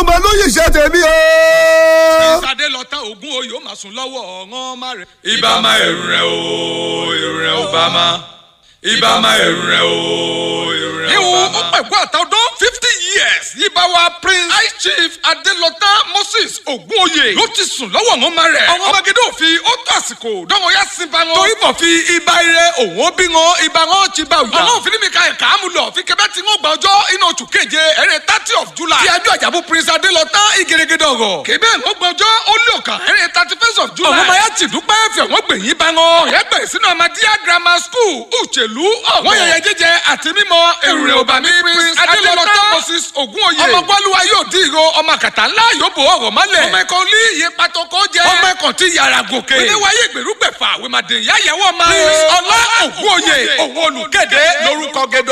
ọmọ lóye iṣẹ́ tèmi o. ìsàdé lọ tán ogún oyè ó máa sùn lọ́wọ́ ọ̀ràn má rẹ̀. ibà má ẹ̀rù rẹ̀ o ẹ̀rù rẹ̀ ò bá má ibà má ẹ̀rù rẹ̀ o ẹ̀rù rẹ̀ ò Ìwò bá ó má. pẹ̀kú àtàwọn fifty years yìí bá wa prince high chief Adélọ́tà Moses Ògúnòye ló ti sùn lọ́wọ́ àwọn ọmọ rẹ̀. Àwọn ọmọgede òfin ó tó àsìkò dánwò yá sí ba wọn. Torí bọ̀ fi ibà ire òun ó bí wọn ibà wọn ti bá òyà. Ọ̀nà òfin mi ka ẹ̀ka àmúlọ̀ fi kẹfẹ́ tí wọ́n gba ọjọ́ inú oṣù keje ẹ̀rẹ́ thirty of July. Ti ẹjọ́ àjàbù prince Adélọ́tà ìgèrègèdè ọ̀rọ̀. Kébé ń gbọ́ ọjọ́ ó lé ọ̀kan ẹ̀rẹ́ thirty first of July. Àwọn ọmọ ya ti dúpẹ́ fẹ̀ wọ́n gbẹ̀yìn bá wọn. Ọ̀rẹ́ bẹ̀rẹ̀ sínú Amadíyà grammar school Uchelu ọ̀gọ̀. Wọ́n yẹyẹ jíjẹ àti mímọ èrè òbàmí prince Adélọ́tà Moses Ògúnòye. Ọmọ gbọ́lúwa yóò dín ìró ọmọ àkàtà ńlá yóò bò ọ̀rọ̀ mọ́lẹ̀. ọmọ ẹ̀kọ́ ní iye pàtọ́kọ́ jẹ. ọmọ ẹ̀kọ́ ti yàrá gòkè. oníwáyé ìgbèrúgbẹ̀fà wèmàdé ìyá ìyàwó ọmọ. prince ọlá Ògúnòye òun olùkéde lórúkọ gẹdọ.